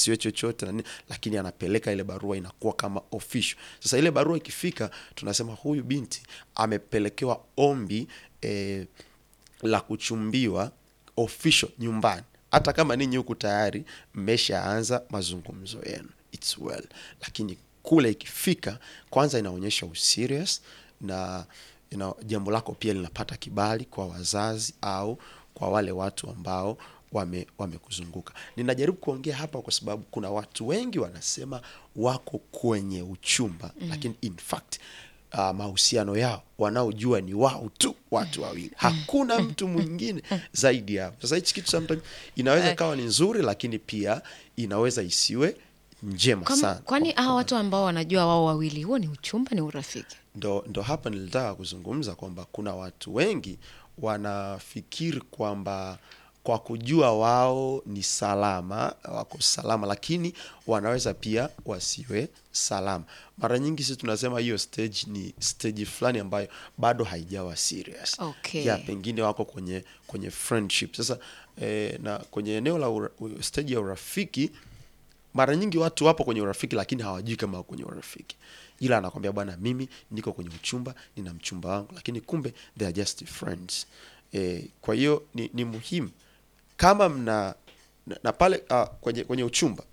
kisiwe chochote na nini, lakini anapeleka ile barua inakuwa kama official. Sasa ile barua ikifika, tunasema huyu binti amepelekewa ombi eh, la kuchumbiwa official nyumbani, hata kama ninyi huku tayari mmeshaanza mazungumzo yenu, it's well, lakini kule ikifika, kwanza inaonyesha userious na ina, jambo lako pia linapata kibali kwa wazazi au kwa wale watu ambao wame wamekuzunguka. Ninajaribu kuongea hapa kwa sababu kuna watu wengi wanasema wako kwenye uchumba mm. lakini in fact uh, mahusiano yao wanaojua ni wao tu watu wawili, hakuna mtu mwingine zaidi yao. Sasa hichi kitu sometimes inaweza ikawa ni nzuri, lakini pia inaweza isiwe njema Kama- sana. kwani hawa watu ambao wanajua wao wawili, huo ni uchumba, ni urafiki? ndo, ndo hapa nilitaka kuzungumza kwamba kuna watu wengi wanafikiri kwamba kwa kujua wao ni salama, wako salama, lakini wanaweza pia wasiwe salama. Mara nyingi sisi tunasema hiyo stage ni stage fulani ambayo bado haijawa serious. Okay. Ya, pengine wako kwenye kwenye friendship sasa eh, na kwenye eneo la ura, u- stage ya urafiki mara nyingi watu wapo kwenye urafiki lakini hawajui kama wako kwenye urafiki ila anakwambia bwana mimi niko kwenye uchumba nina mchumba wangu lakini kumbe they are just friends e, kwa hiyo ni, ni muhimu kama mna na, na pale uh, kwenye, kwenye uchumba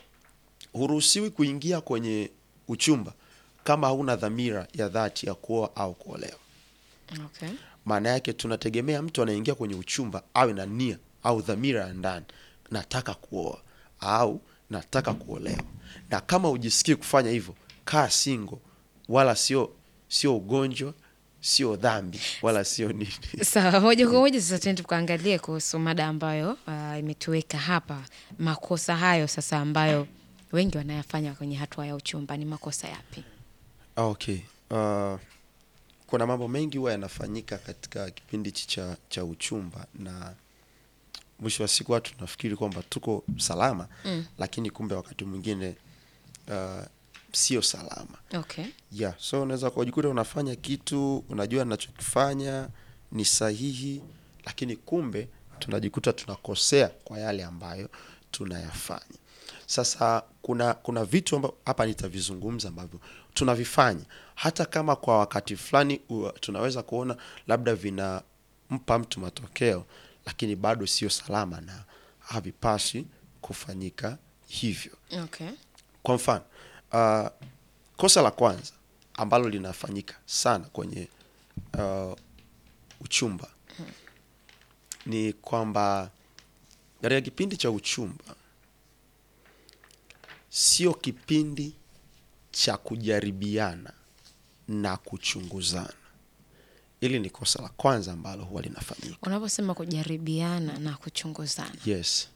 huruhusiwi kuingia kwenye uchumba kama hauna dhamira ya dhati ya kuoa au kuolewa Okay. maana yake tunategemea mtu anaingia kwenye uchumba awe na nia au dhamira ya ndani nataka kuoa au nataka kuolewa na kama ujisikii kufanya hivyo kaa singo wala sio sio ugonjwa sio dhambi wala sio nini Sawa, moja kwa moja sasa tuende tukaangalie kuhusu mada ambayo uh, imetuweka hapa. Makosa hayo sasa ambayo wengi wanayafanya kwenye hatua ya uchumba ni makosa yapi? okay uh, kuna mambo mengi huwa yanafanyika katika kipindi hichi cha, cha uchumba na mwisho wa siku watu tunafikiri kwamba tuko salama mm. lakini kumbe wakati mwingine uh, sio salama Okay. yeah so unaweza kujikuta unafanya kitu unajua nachokifanya ni sahihi lakini kumbe tunajikuta tunakosea kwa yale ambayo tunayafanya sasa kuna kuna vitu amba, hapa nitavizungumza ambavyo tunavifanya hata kama kwa wakati fulani u- tunaweza kuona labda vinampa mtu matokeo lakini bado sio salama na havipaswi kufanyika hivyo Okay. kwa mfano uh, kosa la kwanza ambalo linafanyika sana kwenye uh, uchumba ni kwamba katika kipindi cha uchumba sio kipindi cha kujaribiana na kuchunguzana hili ni kosa la kwanza ambalo huwa linafanyika Unaposema kujaribiana na kuchunguzana. yes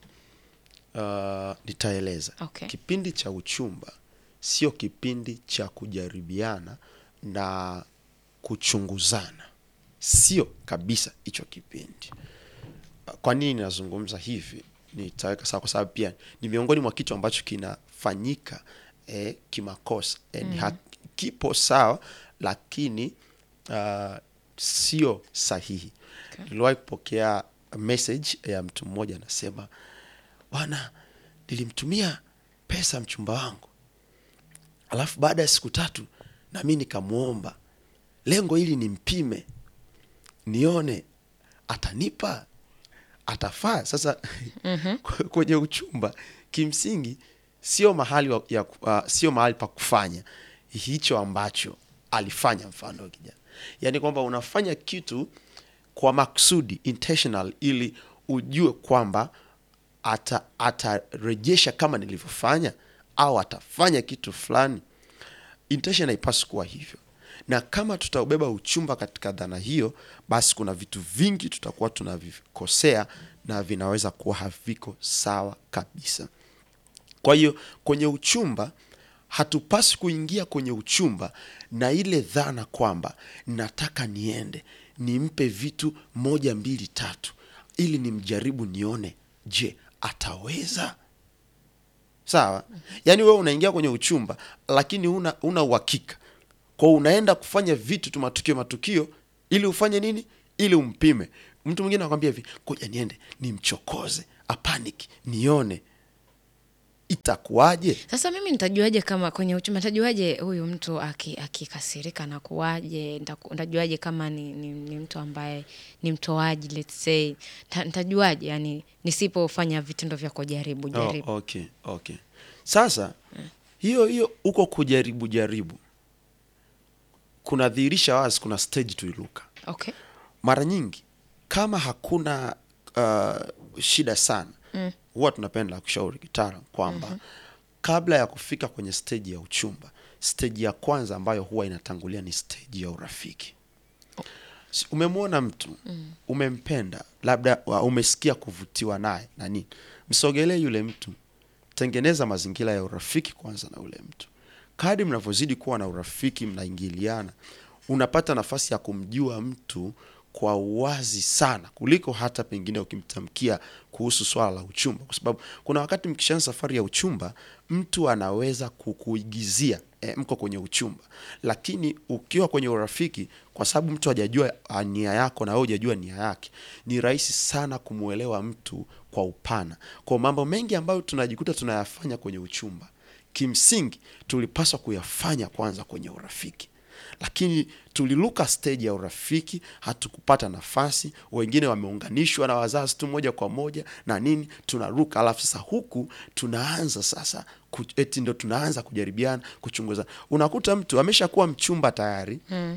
uh, nitaeleza Okay. kipindi cha uchumba sio kipindi cha kujaribiana na kuchunguzana sio kabisa hicho kipindi kwa nini nazungumza hivi nitaweka sawa kwa sababu pia ni miongoni mwa kitu ambacho kinafanyika eh, kimakosa eh, mm. kipo sawa lakini uh, sio sahihi Okay. niliwahi kupokea message ya mtu mmoja anasema bwana nilimtumia pesa mchumba wangu alafu baada ya siku tatu na mi nikamwomba lengo ili nimpime nione atanipa atafaa sasa mm-hmm. kwenye uchumba kimsingi sio mahali wa, ya, uh, sio mahali pa kufanya hicho ambacho alifanya mfano kijana yaani kwamba unafanya kitu kwa maksudi intentional ili ujue kwamba ata atarejesha kama nilivyofanya au atafanya kitu fulani intention haipaswi kuwa hivyo na kama tutaubeba uchumba katika dhana hiyo basi kuna vitu vingi tutakuwa tunavikosea na vinaweza kuwa haviko sawa kabisa kwa hiyo kwenye uchumba hatupaswi kuingia kwenye uchumba na ile dhana kwamba nataka niende nimpe vitu moja mbili tatu ili nimjaribu nione je ataweza sawa yaani wewe unaingia kwenye uchumba lakini una una uhakika kwao unaenda kufanya vitu tu matukio matukio ili ufanye nini ili umpime mtu mwingine anakwambia hivi koja niende nimchokoze apaniki nione itakuwaje Sasa mimi nitajuaje kama kwenye uchumba, nitajuaje huyu mtu aki- akikasirika na kuwaje? Nitaku- Nitajuaje kama ni, ni, ni mtu ambaye ni mtoaji let's say, Nita- nitajuaje yani nisipofanya vitendo vya kujaribu jaribu? Oh, okay, okay. Sasa hiyo hiyo huko kujaribu jaribu kunadhihirisha wazi kuna stage tuiluka. Okay. Mara nyingi kama hakuna uh, shida sana huwa tunapenda kushauri kitaalam kwamba kabla ya kufika kwenye stage ya uchumba, stage ya kwanza ambayo huwa inatangulia ni stage ya urafiki. Si- Umemwona mtu umempenda, labda wa- umesikia kuvutiwa naye na nini, msogelee yule mtu, tengeneza mazingira ya urafiki kwanza na ule mtu. Kadri mnavyozidi kuwa na urafiki, mnaingiliana, unapata nafasi ya kumjua mtu kwa uwazi sana kuliko hata pengine ukimtamkia kuhusu swala la uchumba, kwa sababu kuna wakati mkishaanza safari ya uchumba, mtu anaweza kukuigizia e, mko kwenye uchumba, lakini ukiwa kwenye urafiki, kwa sababu mtu hajajua ah, nia yako na wewe hujajua nia yake, ni rahisi sana kumwelewa mtu kwa upana. Kwa mambo mengi ambayo tunajikuta tunayafanya kwenye uchumba, kimsingi tulipaswa kuyafanya kwanza kwenye urafiki lakini tuliluka stage ya urafiki, hatukupata nafasi. Wengine wameunganishwa na wazazi tu moja kwa moja na nini, tunaruka. Alafu sasa huku tunaanza sasa ku- eti ndo tunaanza kujaribiana, kuchunguza. Unakuta mtu ameshakuwa mchumba tayari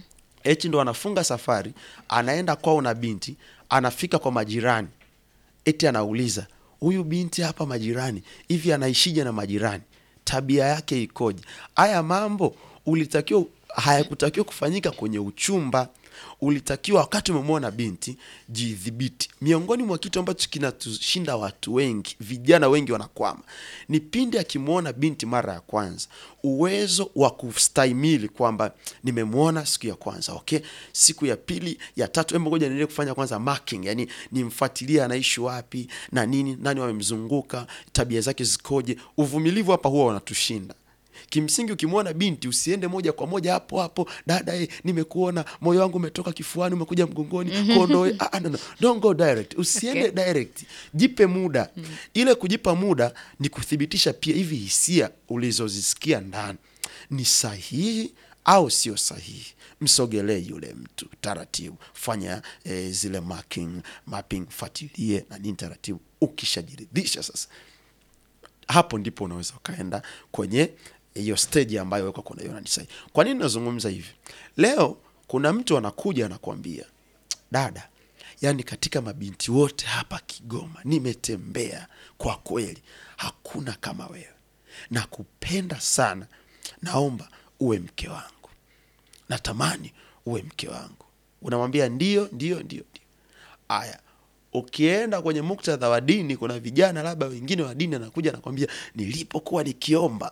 eti ndo anafunga safari, anaenda kwao na binti, anafika kwa majirani, eti anauliza huyu binti hapa majirani hivi anaishije na majirani, tabia yake ikoje? Haya mambo ulitakiwa hayakutakiwa kufanyika kwenye uchumba. Ulitakiwa wakati umemwona binti, jidhibiti. Miongoni mwa kitu ambacho kinatushinda watu wengi, vijana wengi wanakwama, ni pindi akimwona binti mara ya kwanza, uwezo wa kustahimili kwamba nimemwona siku ya kwanza, okay, siku ya pili, ya tatu, hebu ngoja niendelee kufanya kwanza marking, yani nimfuatilie anaishi wapi na nini, nani wamemzunguka, tabia zake zikoje. Uvumilivu hapa huwa wanatushinda. Kimsingi ukimwona binti usiende moja kwa moja hapo hapo, dada eh, nimekuona moyo wangu umetoka kifuani umekuja mgongoni kondoe. Ah, ah, no, no. Don't go direct, usiende Okay. direct, jipe muda. Ile kujipa muda ni kuthibitisha pia hivi hisia ulizozisikia ndani ni sahihi au sio sahihi. Msogelee yule mtu taratibu, fanya eh, zile marking, mapping, fuatilie na nini taratibu. Ukishajiridhisha sasa hapo ndipo unaweza ukaenda kwenye hiyo stage ambayo weko kunaiona ni sahihi. Kwa nini nazungumza hivi leo? Kuna mtu anakuja anakuambia, dada, yani katika mabinti wote hapa Kigoma nimetembea, kwa kweli hakuna kama wewe, nakupenda sana, naomba uwe mke wangu, natamani uwe mke wangu. Unamwambia ndio, ndio, ndio, ndio. Aya, ukienda kwenye muktadha wa dini, kuna vijana labda wengine wa dini anakuja anakwambia, nilipokuwa nikiomba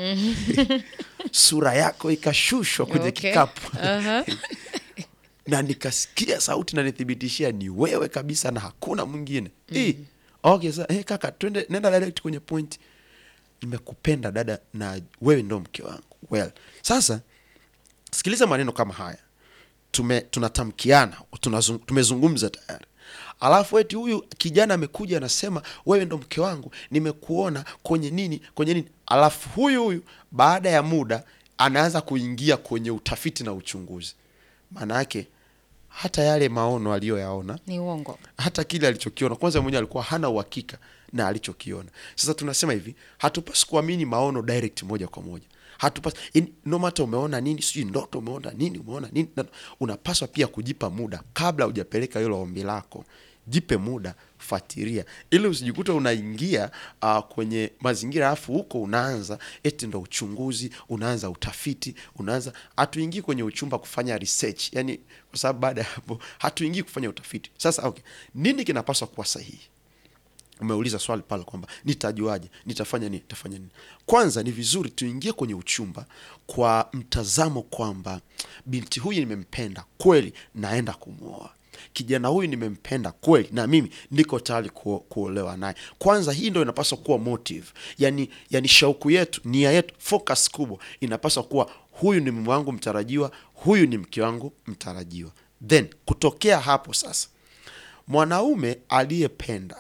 sura yako ikashushwa kwenye Okay. kikapu Aha. na nikasikia sauti na nithibitishia ni wewe kabisa na hakuna mwingine. Eh, okay, sasa eh, kaka, twende nenda direct kwenye point. Nimekupenda dada, na wewe ndo mke wangu. Well, sasa sikiliza maneno kama haya tume tunatamkiana tunazung, tumezungumza tayari alafu eti huyu kijana amekuja anasema wewe ndo mke wangu nimekuona kwenye nini kwenye nini alafu huyu huyu baada ya muda anaanza kuingia kwenye utafiti na uchunguzi maana yake hata yale maono aliyoyaona Ni uongo. hata kile alichokiona kwanza mwenyewe alikuwa hana uhakika na alichokiona sasa tunasema hivi hatupasi kuamini maono direct moja kwa moja hatupasi in- no matter umeona nini sijui ndoto umeona nini umeona nini na- unapaswa pia kujipa muda kabla hujapeleka hilo ombi lako jipe muda fuatilia ili usijikuta unaingia uh, kwenye mazingira alafu huko unaanza eti ndo uchunguzi unaanza utafiti unaanza hatuingii kwenye uchumba kufanya research yani kwa sababu baada ya hapo hatuingii kufanya utafiti sasa okay nini kinapaswa kuwa sahihi umeuliza swali pale kwamba nitajuaje nitafanya nini nitafanya nini kwanza ni vizuri tuingie kwenye uchumba kwa mtazamo kwamba binti huyu nimempenda kweli naenda kumwoa kijana huyu nimempenda kweli na mimi niko tayari kuo, kuolewa naye kwanza hii ndo inapaswa kuwa motive yani, yani shauku yetu nia yetu focus kubwa inapaswa kuwa huyu ni mume wangu mtarajiwa huyu ni mke wangu mtarajiwa then kutokea hapo sasa mwanaume aliyependa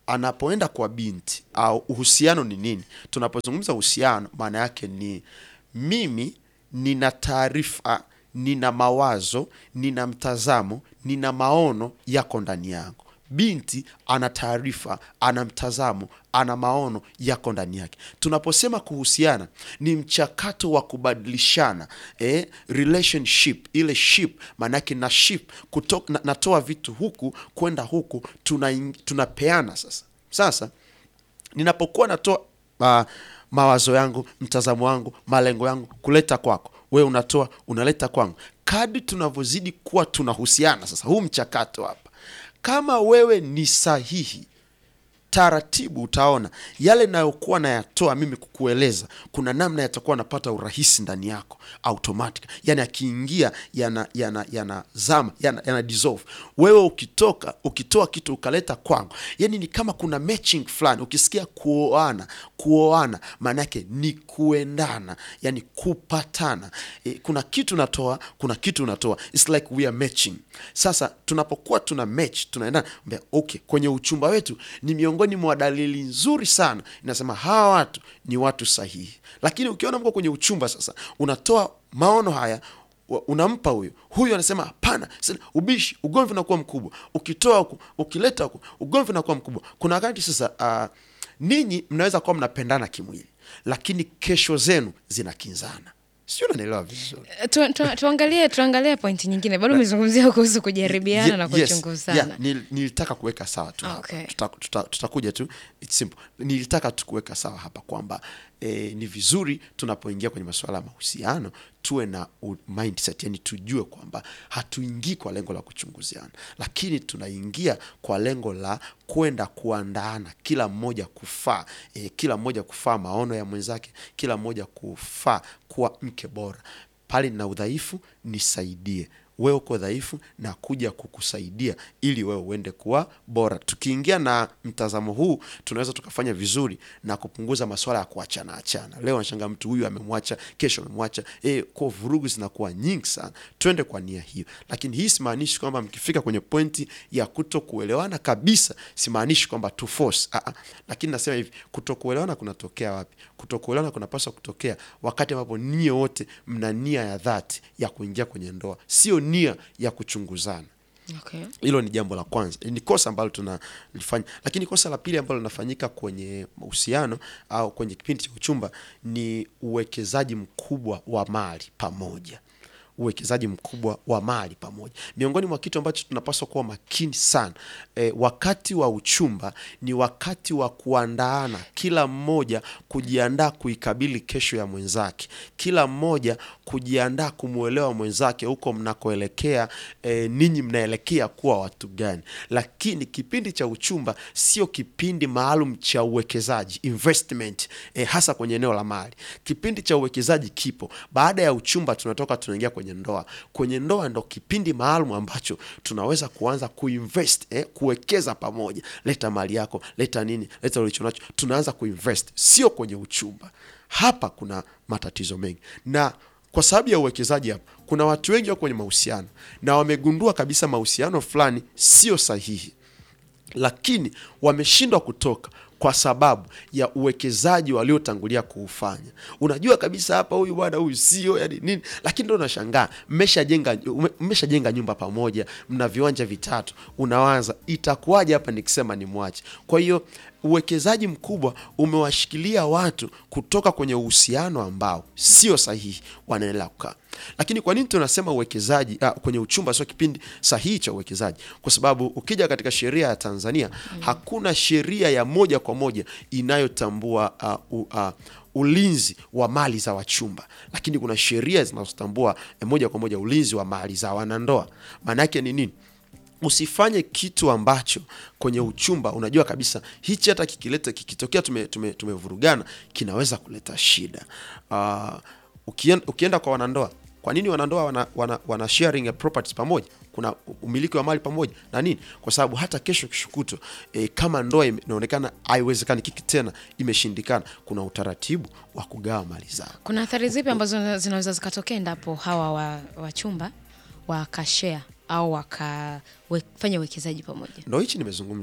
anapoenda kwa binti au uhusiano ni nini tunapozungumza uhusiano maana yake ni mimi nina taarifa nina mawazo nina mtazamo nina maono yako ndani yangu binti ana taarifa ana mtazamo ana maono yako ndani yake tunaposema kuhusiana ni mchakato wa kubadilishana eh, relationship ile ship maanaake na ship kuto, na, natoa vitu huku kwenda huku tuna, tunapeana sasa sasa ninapokuwa natoa uh, mawazo yangu mtazamo wangu malengo yangu kuleta kwako wewe unatoa unaleta kwangu kadri tunavyozidi kuwa tunahusiana sasa huu mchakato hapa kama wewe ni sahihi taratibu utaona yale nayokuwa nayatoa mimi kukueleza kuna namna yatakuwa napata urahisi ndani yako automatic yani akiingia yana yana yanazama yana, yana dissolve wewe ukitoka ukitoa kitu ukaleta kwangu yani ni kama kuna matching fulani ukisikia kuoana kuoana maana yake ni kuendana yani kupatana e, kuna kitu natoa kuna kitu unatoa It's like we are matching sasa tunapokuwa tuna match tunaendana mbea, okay kwenye uchumba wetu ni miongoni mwa dalili nzuri sana inasema hawa watu ni watu sahihi lakini ukiona mko kwenye uchumba sasa unatoa maono haya wa- unampa huyu huyu anasema hapana sasa ubishi ugomvi unakuwa mkubwa ukitoa huku ukileta huku ugomvi unakuwa mkubwa kuna wakati sasa uh, ninyi mnaweza kuwa mnapendana kimwili lakini kesho zenu zinakinzana sio unanielewa vizuri tu, tu, tuangalie tuangalie pointi nyingine bado umezungumzia kuhusu kujaribiana Ye- na yes, kuchunguzana yeah, nil- nilitaka kuweka sawa tu hapa. Okay. Tuta- tuta- tutakuja tu it's simple nilitaka tu kuweka sawa hapa kwamba eh, ni vizuri tunapoingia kwenye masuala ya mahusiano tuwe na u- mindset yani tujue kwamba hatuingii kwa lengo la kuchunguziana lakini tunaingia kwa lengo la kwenda kuandaana kila mmoja kufaa eh, kila mmoja kufaa maono ya mwenzake kila mmoja kufaa kuwa mke bora pale nina udhaifu nisaidie wewe uko dhaifu na kuja kukusaidia ili wewe uende kuwa bora tukiingia na mtazamo huu tunaweza tukafanya vizuri na kupunguza maswala ya kuachana achana leo anashanga mtu huyu amemwacha kesho amemwacha e, kwa vurugu zinakuwa nyingi sana twende kwa nia hiyo lakini hii simaanishi kwamba mkifika kwenye pointi ya kuto kuelewana kabisa simaanishi kwamba tu force ah, ah. lakini nasema hivi kuto kuelewana kunatokea wapi kuto kuelewana kunapaswa kutokea wakati ambapo nyie wote mna nia ya dhati ya kuingia kwenye ndoa sio nia ya kuchunguzana okay. hilo ni jambo la kwanza ni kosa ambalo tunalifanya lakini kosa la pili ambalo linafanyika kwenye mahusiano au kwenye kipindi cha uchumba ni uwekezaji mkubwa wa mali pamoja uwekezaji mkubwa wa mali pamoja miongoni mwa kitu ambacho tunapaswa kuwa makini sana e, wakati wa uchumba ni wakati wa kuandaana kila mmoja kujiandaa kuikabili kesho ya mwenzake kila mmoja kujiandaa kumwelewa mwenzake huko mnakoelekea e, ninyi mnaelekea kuwa watu gani lakini kipindi cha uchumba sio kipindi maalum cha uwekezaji investment e, hasa kwenye eneo la mali kipindi cha uwekezaji kipo baada ya uchumba tunatoka tunaingia kwenye ndoa kwenye ndoa ndo kipindi maalum ambacho tunaweza kuanza kuinvest eh, kuwekeza pamoja leta mali yako leta nini leta ulichonacho tunaanza kuinvest sio kwenye uchumba hapa kuna matatizo mengi na kwa sababu ya uwekezaji hapa kuna watu wengi wako kwenye mahusiano na wamegundua kabisa mahusiano fulani sio sahihi lakini wameshindwa kutoka kwa sababu ya uwekezaji waliotangulia kuufanya unajua kabisa hapa huyu bwana huyu sio yani nini lakini ndo unashangaa mmeshajenga ume- mmeshajenga nyumba pamoja mna viwanja vitatu unawaza itakuwaje hapa nikisema ni mwache kwa hiyo uwekezaji mkubwa umewashikilia watu kutoka kwenye uhusiano ambao sio sahihi wanaendelea kukaa lakini kwa nini tunasema uwekezaji ah, kwenye uchumba sio kipindi sahihi cha uwekezaji kwa sababu ukija katika sheria ya tanzania hakuna sheria ya moja kwa moja inayotambua uh, uh, uh, ulinzi wa mali za wachumba lakini kuna sheria zinazotambua eh, moja kwa moja ulinzi wa mali za wanandoa maana yake ni nini usifanye kitu ambacho kwenye uchumba unajua kabisa hichi hata kikileta kikitokea tume, tume, tumevurugana kinaweza kuleta shida uh, ukienda, ukienda kwa wanandoa kwa nini wanandoa wana, wana, wana sharing ya properties pamoja kuna umiliki wa mali pamoja na nini kwa sababu hata kesho kishukutwa e, kama ndoa ime- inaonekana haiwezekani kiki tena imeshindikana kuna utaratibu wa kugawa mali zao kuna athari zipi ambazo zinaweza zikatokea endapo hawa wa- wachumba wakashea au wakafanya uwekezaji pamoja ndo hichi nimezungumza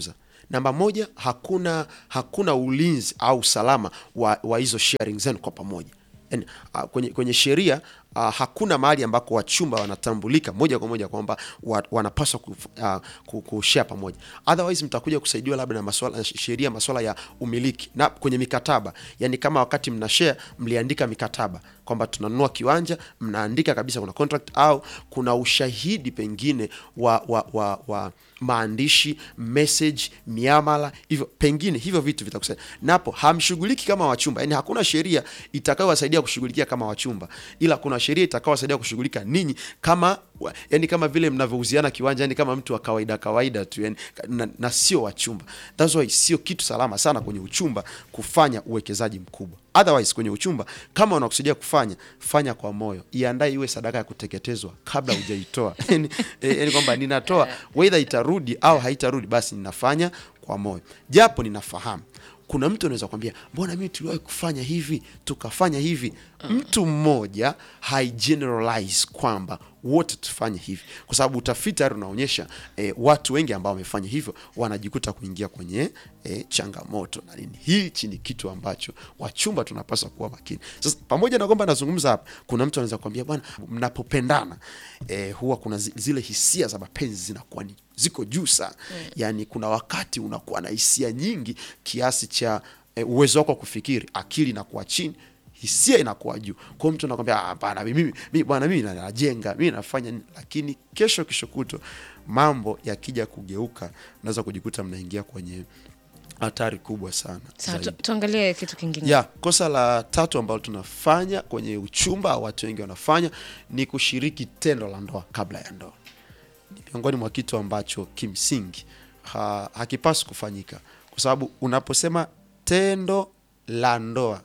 namba moja hakuna hakuna ulinzi au usalama wa, wa hizo sharing zenu kwa pamoja yani, uh, kwenye, kwenye sheria uh, hakuna mahali ambako wachumba wanatambulika moja kwa moja kwamba wa, wanapaswa ku, uh, ku, kushare pamoja otherwise mtakuja kusaidiwa labda na maswala sheria maswala ya umiliki na kwenye mikataba yani kama wakati mna share mliandika mikataba kwamba tunanunua kiwanja mnaandika kabisa kuna contract au kuna ushahidi pengine wa, wa, wa, wa maandishi message miamala hivyo pengine hivyo vitu vitakusaidia napo hamshughuliki kama wachumba yani hakuna sheria itakayowasaidia kushughulikia kama wachumba ila kuna sheria itakayowasaidia kushughulika ninyi kama wa- yani kama vile mnavyouziana kiwanja yani kama mtu wa kawaida kawaida tu yani, na, na sio wachumba that's why sio kitu salama sana kwenye uchumba kufanya uwekezaji mkubwa otherwise kwenye uchumba kama unakusudia kufanya fanya kwa moyo iandae iwe sadaka ya kuteketezwa kabla hujaitoa yani, eh, yani kwamba ninatoa whether itarudi au haitarudi basi ninafanya kwa moyo japo ninafahamu kuna mtu anaweza kwambia mbona mimi tuliwahi kufanya hivi tukafanya hivi mtu mmoja haigeneralize kwamba wote tufanye hivi kwa sababu utafiti tayari unaonyesha eh, watu wengi ambao wamefanya hivyo wanajikuta kuingia kwenye eh, changamoto na nini hichi ni kitu ambacho wachumba tunapaswa kuwa makini sasa pamoja na kwamba nazungumza hapa kuna mtu anaweza kuambia bwana mnapopendana eh, huwa kuna zi- zile hisia za mapenzi zinakuwa ni ziko juu sana mm. yaani kuna wakati unakuwa na hisia nyingi kiasi cha eh, uwezo wako wa kufikiri akili inakuwa chini hisia inakuwa juu kwao mtu anakwambia "Ah, hapana mimi, mimi bwana mimi na- najenga mimi nafanya nini?" lakini kesho kesho kutwa mambo yakija kugeuka unaweza kujikuta mnaingia kwenye hatari kubwa sana Sawa, tu, zaidi. tuangalie kitu kingine ya kosa la tatu ambalo tunafanya kwenye uchumba au watu wengi wanafanya ni kushiriki tendo la ndoa kabla ya ndoa ni miongoni mwa kitu ambacho kimsingi ha, hakipaswi kufanyika kwa sababu unaposema tendo la ndoa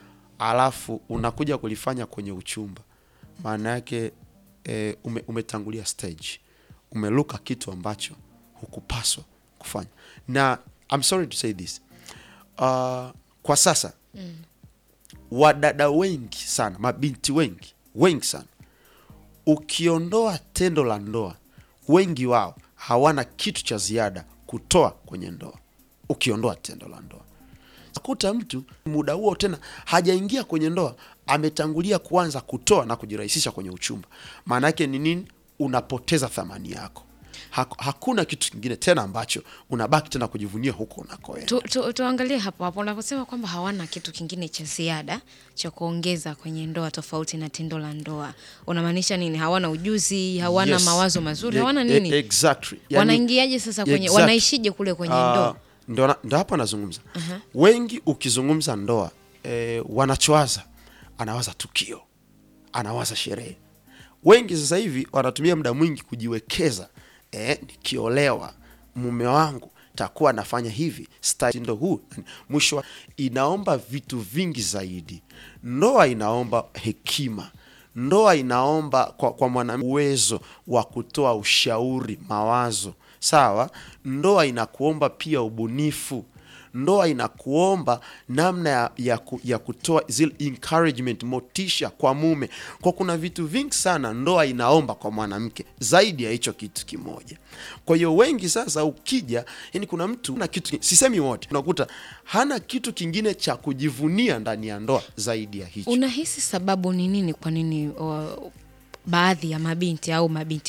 alafu unakuja kulifanya kwenye uchumba maana yake e, ume, umetangulia stage umeluka kitu ambacho hukupaswa kufanya na I'm sorry to say this uh, kwa sasa mm. wadada wengi sana mabinti wengi wengi sana ukiondoa tendo la ndoa wengi wao hawana kitu cha ziada kutoa kwenye ndoa ukiondoa tendo la ndoa kuta mtu muda huo tena hajaingia kwenye ndoa ametangulia kuanza kutoa na kujirahisisha kwenye uchumba maana yake ni nini unapoteza thamani yako Hak- hakuna kitu kingine tena ambacho unabaki tena kujivunia huko unakoenda tu, tu, tuangalie hapo hapo unaposema kwamba hawana kitu kingine cha ziada cha kuongeza kwenye ndoa tofauti na tendo la ndoa unamaanisha nini hawana ujuzi hawana Yes. mawazo mazuri E- hawana e- nini exactly. Yani- wanaingiaje sasa kwenye Exactly. wanaishije kule kwenye Ah, ndoa ndo na- ndo hapa nazungumza wengi ukizungumza ndoa eh, wanachowaza anawaza tukio anawaza sherehe wengi sasa hivi wanatumia muda mwingi kujiwekeza eh, nikiolewa mume wangu takuwa anafanya hivi ndo huu mwisho wa- inaomba vitu vingi zaidi ndoa inaomba hekima ndoa inaomba kwa, kwa mwana uwezo wa kutoa ushauri mawazo sawa ndoa inakuomba pia ubunifu ndoa inakuomba namna ya, ya, ku, ya kutoa zile encouragement motisha kwa mume kwa kuna vitu vingi sana ndoa inaomba kwa mwanamke zaidi ya hicho kitu kimoja kwa hiyo wengi sasa ukija yani kuna mtu na kitu sisemi wote unakuta hana kitu kingine cha kujivunia ndani ya ndoa zaidi ya hicho unahisi sababu ni nini kwa nini uh, baadhi ya mabinti au mabinti